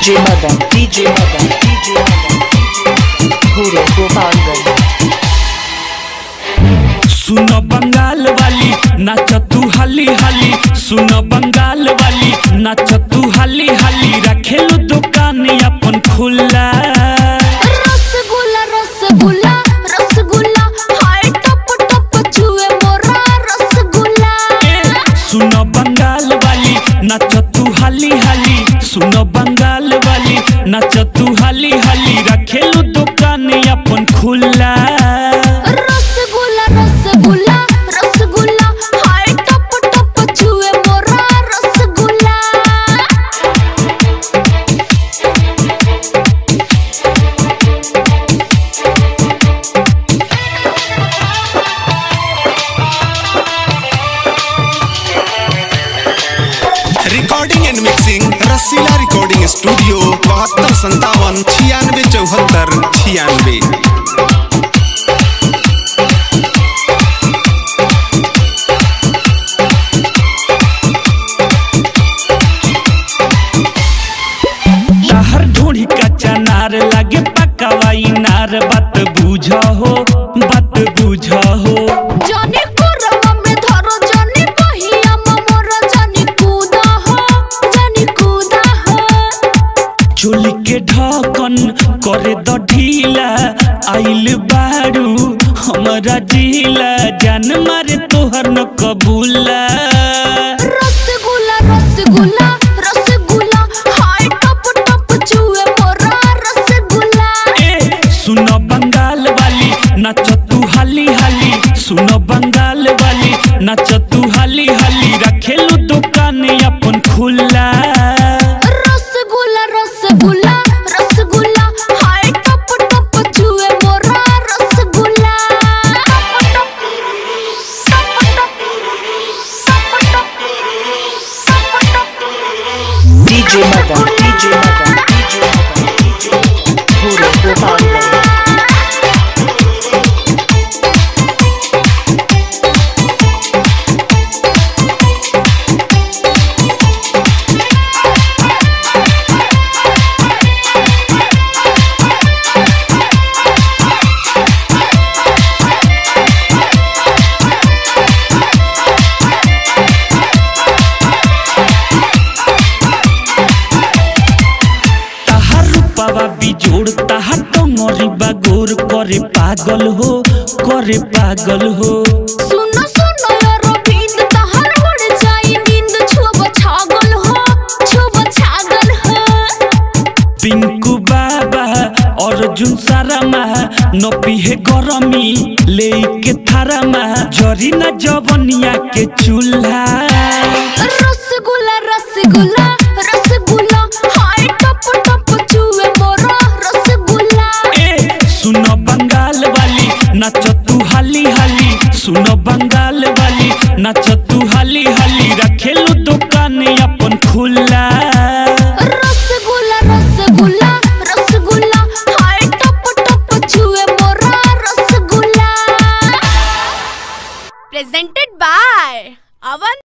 DJ Madan, DJ Madan, DJ Madan, Guru Gopalganj. सुन बंगाल वाली नाच तू हाली हाली सुन बंगाल वाली नाच तू हाली हाली रखेलू दुकान अपन खुला रसगुल्ला रसगुल्ला रसगुल्ला हाय टप टप छुए मोरा रसगुल्ला ए, सुन बंगाल वाली नाच तू हाली हाली सुन बंगाल वाली नाच तू हाली हाली रखेलू दुकान अपन खुला रसगुल्ला रसगुल्ला रसगुल्ला हाय टप टप छुए मोरा rasgulla recording and mixing Rasila recording studio बहत्तर संतावन छियानवे चौहत्तर छियानवे तहर ढूंढी कच्चा नार लागे पकावाई नार बात बुझ हो बात बुझ हो जानी कोरवा में धरो जानी पहिया मोर जानी कूदा हो जानी कूदा हो चोली के ढकन करे द ढीला आइल बारू हमरा जिला जान मारे तोहर न कबूला रसगुल्ला रसगुल्ला रसगुल्ला हाय टप टप छुए मोरा रसगुल्ला ए सुन बंगाल वाली नाच तू हाली हाली सुन बंगाल वाली नाच तू हाली हाली रखेलू दुकान अपन खुला रसगुल्ला रसगुल्ला रसगुल्ला हाय टप टप छुए मोरा rasgulla DJ Madan, DJ Madan, DJ Madan, Guru Gopalganj. ताहार रूपावा बिजोड़ ताहार टंगरी बागोर करे पागल हो करे पागल हो सुनो सुनो रविंद तहर उड़ जाई नींद छुब छागल हो छुब छागल हो पिंकू बाबा अर्जुन सारामा नपी है गरमी लेके थारामा जरी न जवनिया के चूल्हा रसगुल्ला रसगुल्ला रसगुल्ला हाय टप टप छुए मोरा रसगुल्ला ए सुन बंगाल वाली नाच तू हाली हाली सुन बंगाल वाली नाच तू हाली हाली रखेलू दुकान अपन खुला रसगुल्ला रसगुल्ला रसगुल्ला हाय टप टप छुए मोरा रसगुल्ला presented by Avan